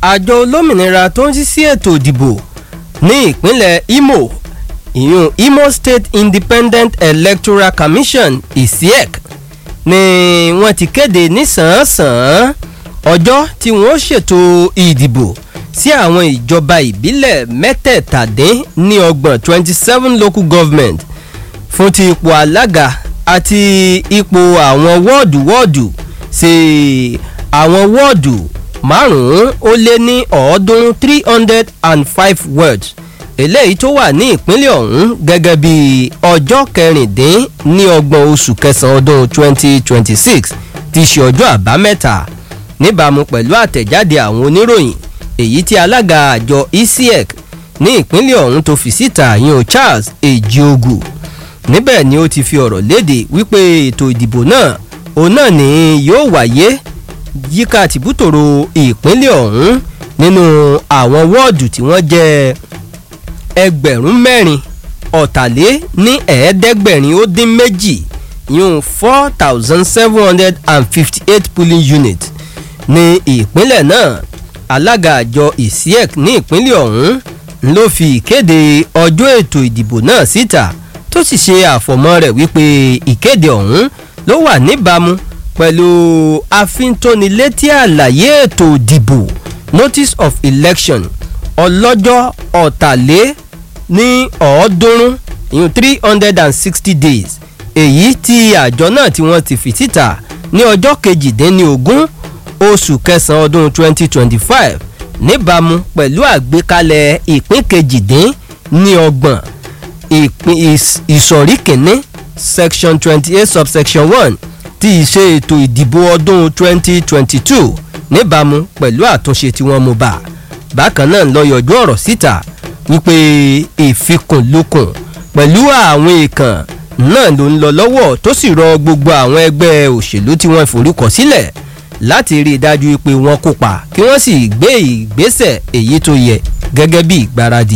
àjọ olómìnira tó ń rí sí ètò ìdìbò ní ìpínlẹ̀ imo ìyún imo state independent electoral commission isiec ni wọ́n ti kéde nísànsàn ọjọ́ tí wọ́n ṣètò ìdìbò sí àwọn ìjọba ìbílẹ̀ mẹ́tẹ̀ẹ̀tàdín ní ọgbọ̀n twenty seven local government fún ti ipò alága àti ipò àwọn wọ́ọ̀dù wọ́ọ̀dù sí àwọn wọ́ọ̀dù márùn-ún ó lé ní ọ̀ọ́dúnrún three hundred and five words eléyìí tó wà ní ìpínlẹ̀ ọ̀hún gẹ́gẹ́ bí ọjọ́ kẹrìndín ní ọgbọ̀n oṣù kẹsàn-án ọdún twenty twenty six ti ṣe ọjọ́ àbámẹ́ta níbàámu pẹ̀lú àtẹ̀jáde àwọn oníròyìn èyí tí alága àjọ ecec ní ìpínlẹ̀ ọ̀hún tó fi síta yan charles ejiogu níbẹ̀ ni ó ti fi ọ̀rọ̀ léde wípé ètò ìdìbò náà òun náà ni yóò wáyé yíká tìbútòrò ìpínlẹ̀ ọ̀hún nínú àwọn wọ́ọ̀dù tí wọ́n jẹ́ ẹgbẹ̀rún mẹ́rin ọ̀tàlé ní ẹ̀ẹ́dẹ́gbẹ̀rin ó dín méjì yún four thousand seven hundred and fifty eight polling units ní ìpínlẹ̀ náà alága àjọ isiec ní ìpínlẹ̀ ọ̀hún ló fi ìkéde ọjọ́ ètò ìdìbò náà síta tó sì ṣe àfọ̀mọ́ rẹ̀ wípé ìkéde ọ̀hún ló wà níbàámu pẹ̀lú àfintónilétí àlàyé ètò ìdìbò notice of election ọlọ́jọ́ ọ̀tàlé ní ọ̀ọ́dúnrún ìyún three hundred and sixty days èyí tí àjọ náà tí wọ́n ti fi síta ní ọjọ́ kejìdínlógún oṣù kẹsàn-án ọdún twenty twenty five níbàámu pẹ̀lú àgbékalẹ̀ ìpín kejìdín ní ọgbọ̀n ìsọ̀rí kìíní section twenty eight subsection one ti ìṣe ètò ìdìbò ọdún twenty twenty two níbàámu pẹ̀lú àtúnṣe tí wọ́n mú bá bákan náà lọ yọjú ọ̀rọ̀ síta wípé ìfikùnlukùn pẹ̀lú àwọn èèkàn náà ló ń lọ lọ́wọ́ tó sì rọ gbogbo àwọn ẹgbẹ́ òṣèlú tí wọ́n forúkọ sílẹ̀ láti rí i dájú pé wọ́n kópa kí wọ́n sì gbé ìgbésẹ̀ èyí tó yẹ gẹ́gẹ́ bí ìgbáradì.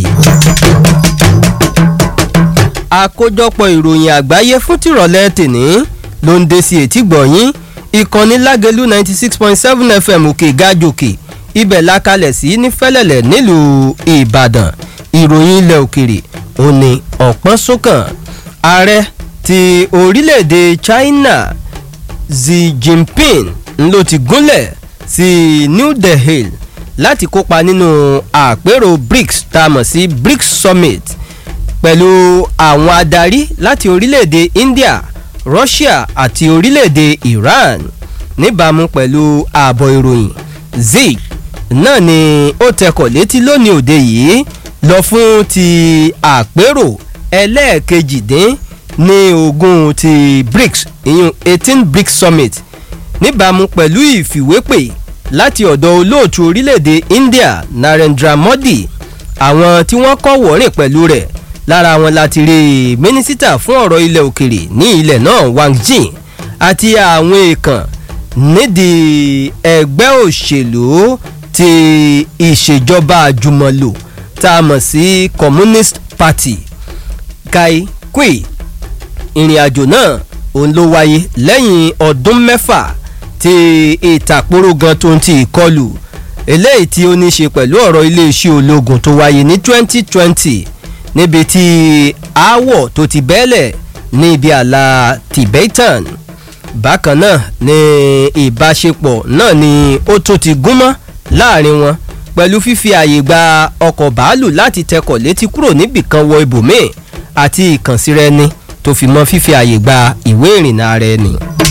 àkójọpọ̀ ìròyìn àgbáyé fún tìrọ̀lẹ́ tèní ló ń dé sí etí gbọ̀nyín ìkànnì lágẹ̀lú ninety six point seven fm òkè gájòkè ibẹ̀ la kalẹ̀ sí ní fẹ́lẹ̀lẹ̀ nílùú ìbàdàn ìròyìn ilẹ̀ òkèrè òní ọ̀pọ̀n sókàn ààrẹ ti orílẹ̀-èdè china xi jinping ló ti gúnlẹ̀ sí new delhi láti kópa nínú àpérò brics tá a mọ̀ sí brics summit pẹ̀lú àwọn adarí láti orílẹ̀-èdè india russia àti orílẹ̀-èdè iran níbàámu pẹ̀lú ààbọ̀ ìròyìn zik náà ni ó tẹkọ̀ létí lónìí òde yìí lọ fún ti àpérò ẹlẹ́ẹ̀kejìdín ní ogun ti brics ìyún eighteen brics summit níbàámu pẹ̀lú ìfìwépè láti ọ̀dọ̀ olóòtú orílẹ̀-èdè india narendra modi àwọn tí wọ́n kọ́ wọ̀rìn pẹ̀lú rẹ̀ lára wọn láti rí mínísítà fún ọ̀rọ̀ ilẹ̀ òkèrè ní ilẹ̀ náà wang jin àti àwọn èèkàn nídìí ẹgbẹ́ òṣèlú ti ìṣèjọba àjùmọ̀lò tá a mọ̀ sí communist party kai kwe ìrìn àjò náà òun ló wáyé lẹ́yìn ọdún mẹ́fà tí ìtàkùrọ̀ gan tó ń ti ìkọlù eléyìí tí ó ní ṣe pẹ̀lú ọ̀rọ̀ iléeṣẹ́ ológun tó wáyé ní twenty twenty níbi tí aáwọ̀ tó ti bẹ́lẹ̀ ní ibi àlà tibetan bákan náà ni ìbáṣepọ̀ náà ni ó tún ti gúnmọ́ láàrin wọn pẹ̀lú fífi àyè gba ọkọ̀ bàálù láti tẹkọ̀ létí kúrò níbìkan wọ ibòmíì àti ìkànsíra ẹni tó fi mọ́ fífi àyè gba ìwé ìrìnnà ara ẹni.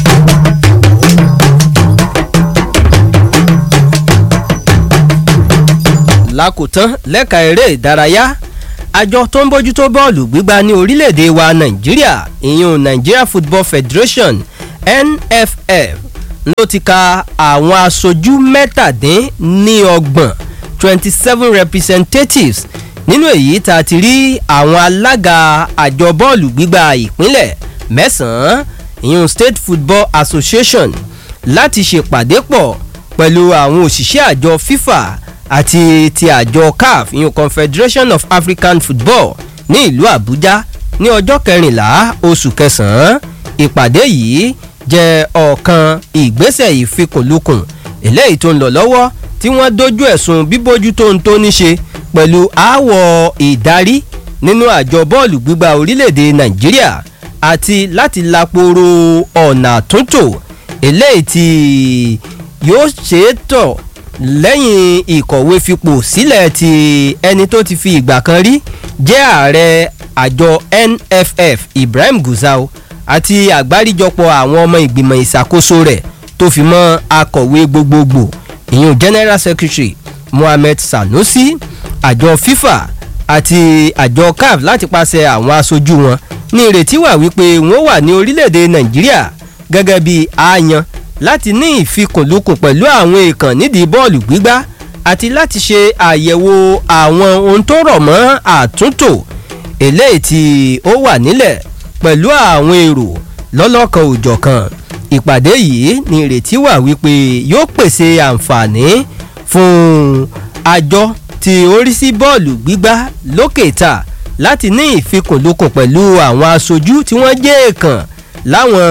lákòótán lẹ́ka eré ìdárayá àjọ tó ń bójútó bọ́ọ̀lù gbígbá ní orílẹ̀-èdè wa nàìjíríà ìyún nigeria football federation nff ló ti ka àwọn aṣojú mẹ́tàdín ní ọgbọ̀n twenty seven representatives nínú èyí tá a ti rí àwọn alága àjọ bọ́ọ̀lù gbígbá ìpínlẹ̀ mẹ́sàn-án ìyún state football association láti ṣèpàdé pọ̀ pẹ̀lú àwọn òṣìṣẹ́ àjọ fifa àti ti àjọ caf ìyún confederation of african football ní ìlú àbújá ní ọjọ́ kẹrìnlá oṣù kẹsàn-án ìpàdé yìí jẹ́ ọ̀kan ìgbésẹ̀ ìfikùnlukùn eléyìí tó ń lọ lọ́wọ́ tí wọ́n dojú ẹ̀sùn bíbójútó ń tó ní ṣe pẹ̀lú aáwọ̀ ìdarí nínú àjọ bọ́ọ̀lù gbígbá orílẹ̀-èdè nàìjíríà àti láti laporo ọ̀nà àtúntò eléyìí tí yóò ṣe é tọ̀ lẹ́yìn ìkọ̀wé fipò sílẹ̀ ti ẹni tó ti fi ìgbà kan rí jẹ́ ààrẹ àjọ nff ibrahim gusau àti àgbáríjọpọ̀ àwọn ọmọ ìgbìmọ̀ ìṣàkóso rẹ̀ tó fi mọ́ akọ̀wé gbogbogbò ìyún general secretary mohammed sanusi àjọ fifa àti àjọ caf láti pàṣẹ àwọn aṣojú wọn ní ìrètí wà wípé wọn wà ní orílẹ̀-èdè nàìjíríà gẹ́gẹ́ bí àyàn láti ní ìfikùnlukùn pẹ̀lú àwọn èèkàn nídìí bọ́ọ̀lù gbígbá àti láti ṣe àyẹ̀wò àwọn ohun tó rọ̀ mọ́ àtúntò eléyìí tí ó wà nílẹ̀ pẹ̀lú àwọn èrò lọ́lọ́kan òjọ̀kan ìpàdé yìí ní ìrètí wà wípé yóò pèsè àǹfààní fún àjọ tí ó rí sí bọ́ọ̀lù gbígbá lókè ta láti ní ìfikùnlukùn pẹ̀lú àwọn aṣojú tí wọ́n jẹ́ èèkàn láwọn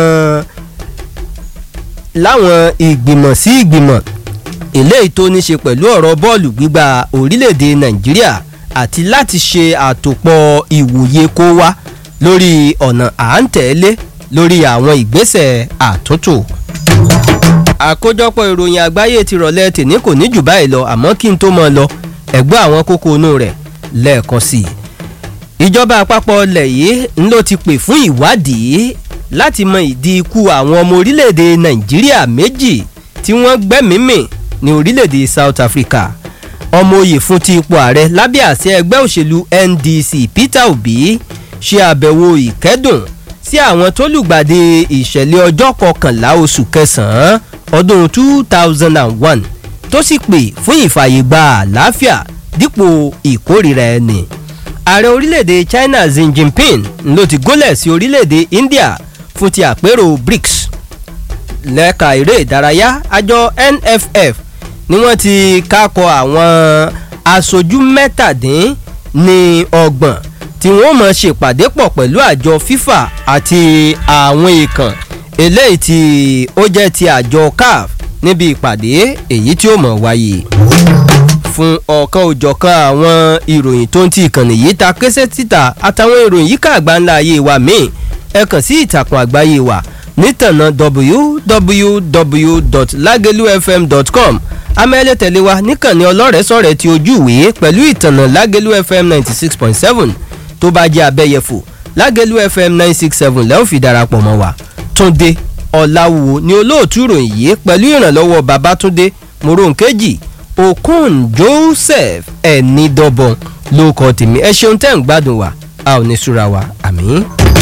láwọn ìgbìmọ̀ sí ìgbìmọ̀ eléyìí tó ní ṣe pẹ̀lú ọ̀rọ̀ bọ́ọ̀lù gbígbá orílẹ̀-èdè nàìjíríà àti láti ṣe àtòpọ̀ ìwòye kó wá lórí ọ̀nà à ń tẹ̀lé lórí àwọn ìgbésẹ̀ àtúntò. àkójọpọ̀ ìròyìn àgbáyé ti rọ̀lẹ́ tèmi kò ní jù báyìí lọ àmọ́ kí n tó mọ lọ ẹ̀gbọ́n àwọn kókó inú rẹ̀ lẹ́ẹ̀kan sí i. ìjọba àpapọ̀ ilẹ̀ yìí ń ló ti pè fún ìwádìí láti mọ ìdí ikú àwọn ọmọ orílẹ̀-èdè nàìjíríà méjì tí wọ́n gbẹ́mìímì ní orílẹ̀-èdè south africa ọmọ oyè fún ti ipò ààrẹ lábẹ́ àṣẹ ẹgbẹ́ òṣèlú ndc peter obi ṣe àbẹ̀wò ìkẹ́dùn sí àwọn tó lùgbàdì ìṣẹ̀lẹ̀ ọjọ́ kọkànlá oṣù kẹsàn-án ọdún two thousand and one tó sì pè fún ìfàyègbà àlàáfíà dípò ìkórìíra ẹni ààrẹ orílẹ̀-èdè china xi jinping ló ti gólẹ̀ sí orílẹ̀-èdè india fún ti àpérò brics lẹ́ka eré ìdárayá àjọ nff ni wọ́n ti kákọ àwọn aṣojú mẹ́tàdín ní ọgbọ̀n tí wọ́n mọ̀ ṣèpàdé pọ̀ pẹ̀lú àjọ fifa àti àwọn èèkàn eléyìí tí ó jẹ́ ti àjọ caf níbi ìpàdé èyí tí ó mọ̀ wáyé fún ọ̀kan òjọ̀kan àwọn ìròyìn tó ń ti ìkànnì yìí ta késẹ́ títà àtàwọn ìròyìn yíká àgbáńlá ayé wa míì ẹ kàn sí ìtàkùn àgbáyé wa nítànà www.lagelufm.com amẹ́lẹ́ tẹ̀lé wa níkànnì ọlọ́rẹ̀ẹ́sọ̀rẹ̀ ti ojú ìwé pẹ̀lú ìtànà lágẹ̀lú fm ninety six point seven tó bá jẹ́ abẹ́yẹfò lágẹ̀lú fm nine six seven lẹ́wọ̀n fi darapọ̀ mọ́ wa túnde ọ̀làwò ni olóòtú ìròyìn yìí pẹ̀lú ìrànlọ́wọ́ babatunde moronkeji okun joseph ẹ̀nìdọ́bọ̀n ló kọ́ tèmi ẹ ṣeun tẹ́ ń gbádùn wa a ò ní súra wa àmì.